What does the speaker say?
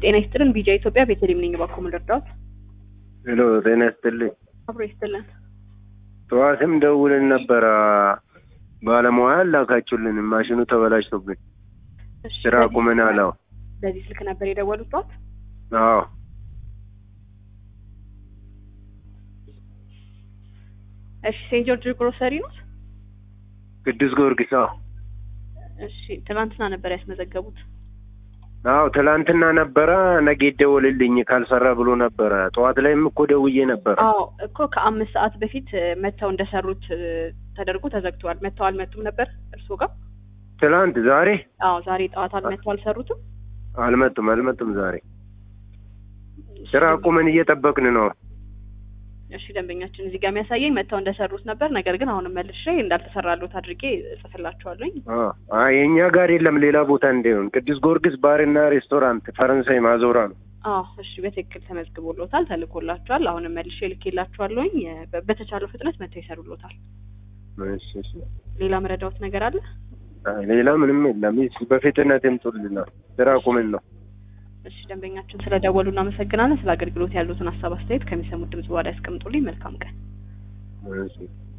ጤና ይስጥልን። ቢጃ ኢትዮጵያ ቤተልሔም ነኝ። እባክዎ ምን ልርዳዎት? ሄሎ ጤና ይስጥልኝ። አብሮ ይስጥልን። ጠዋትም ደውልን ነበረ ባለሙያ ላካችሁልን፣ ማሽኑ ተበላሽቶብን እሺ፣ ስራ በዚህ- ቁመናል። አዎ በዚህ ስልክ ነበር የደወሉት ጠዋት? አዎ እሺ፣ ሴንት ጆርጅ ግሮሰሪ ነው? ቅዱስ ጊዮርጊስ። አዎ እሺ፣ ትናንትና ነበር ያስመዘገቡት። አዎ ትላንትና ነበረ ነገ ይደወልልኝ ካልሰራ ብሎ ነበረ። ጠዋት ላይም እኮ ደውዬ ነበረ። አዎ እኮ ከአምስት ሰዓት በፊት እ፣ መጥተው እንደሰሩት እ፣ ተደርጎ ተዘግተዋል። መጥተው አልመጡም ነበር እርስዎ ጋር? ትላንት ዛሬ አዎ ዛሬ ጠዋት አልመጡ አልሰሩትም። አልመጡም አልመጡም። ዛሬ ስራ ቁመን እየጠበቅን ነው። እሺ ደንበኛችን እዚህ ጋር የሚያሳየኝ መጥተው እንደሰሩት ነበር። ነገር ግን አሁንም መልሼ እንዳልተሰራሉት አድርጌ እጽፍላቸዋለኝ። አዎ አይ የእኛ ጋር የለም ሌላ ቦታ እንዲሆን ቅዱስ ጊዮርጊስ ባርና ሬስቶራንት ፈረንሳይ ማዞራ ነው። አዎ እሺ በትክክል ተመዝግቦሎታል፣ ተልኮላቸዋል። አሁንም መልሼ ልኬላቸዋለሁኝ። እ፣ በ- በተቻለው ፍጥነት መጥተው ይሰሩሎታል። እሺ እሺ። ሌላ መረዳዎት ነገር አለ? አይ ሌላ ምንም የለም። ይስ በፍጥነት ይምጡልናል። ስራ ቁመን ነው። እሺ ደንበኛችን ስለደወሉ እናመሰግናለን። ስለ አገልግሎት ያሉትን ሀሳብ አስተያየት ከሚሰሙት ድምጽ በኋላ ያስቀምጡልኝ። መልካም ቀን። እሺ